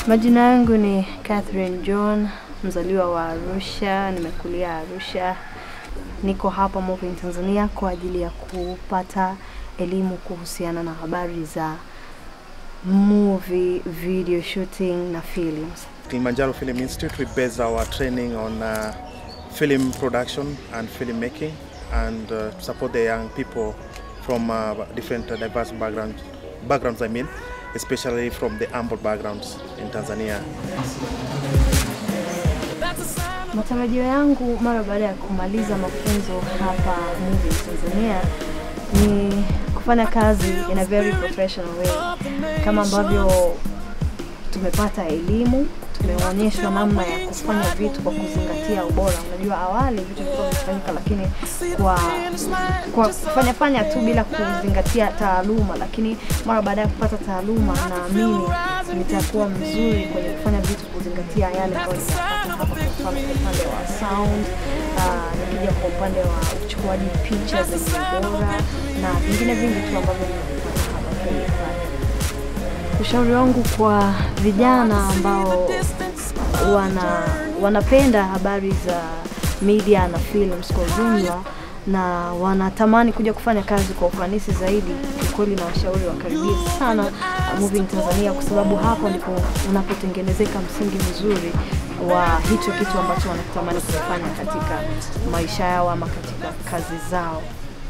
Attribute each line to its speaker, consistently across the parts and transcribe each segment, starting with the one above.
Speaker 1: Majina yangu ni Catherine John, mzaliwa wa Arusha, nimekulia Arusha. Niko hapa Moving Tanzania kwa ajili ya kupata elimu kuhusiana na habari za movie, video shooting na films.
Speaker 2: Kilimanjaro Film Institute, we base our training on uh, film production and filmmaking and uh, to support the young people from uh, different uh, diverse backgrounds, backgrounds I mean, especially from the humble backgrounds in Tanzania.
Speaker 1: Matarajio yangu mara baada ya kumaliza mafunzo hapa Moving Tanzania ni kufanya kazi in a very professional way, kama ambavyo tumepata elimu, tumeonyeshwa namna ya kufanya vitu kwa kuzingatia ubora. Unajua, awali vitu vilikuwa vinafanyika, lakini kwa kwa kufanya fanya tu bila kuzingatia taaluma, lakini mara baada ya kupata taaluma, naamini nitakuwa mzuri kwenye kufanya vitu kuzingatia yale ambayo nimepata hapa, kwa mfano kwa upande wa sound, uh, nikija kwa upande wa uchukuaji picha zenye ubora na vingine vingi tu ambavyo nimepata hapa kwenye kazi. Ushauri wangu kwa vijana ambao wana wanapenda habari za media na films kwa ujumla na wanatamani kuja kufanya kazi kwa ufanisi zaidi, kiukweli na washauri wakaribie sana uh, Moving Tanzania, kwa sababu hapo ndipo unapotengenezeka msingi mzuri wa hicho kitu ambacho wanatamani kufanya katika maisha yao ama katika kazi zao.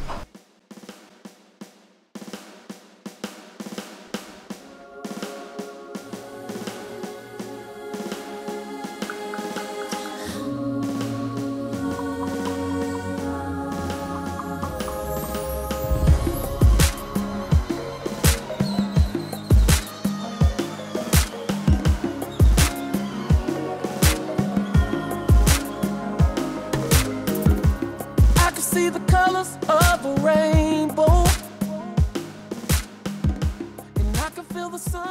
Speaker 3: I can see the colors of a rainbow. And I can feel the sun.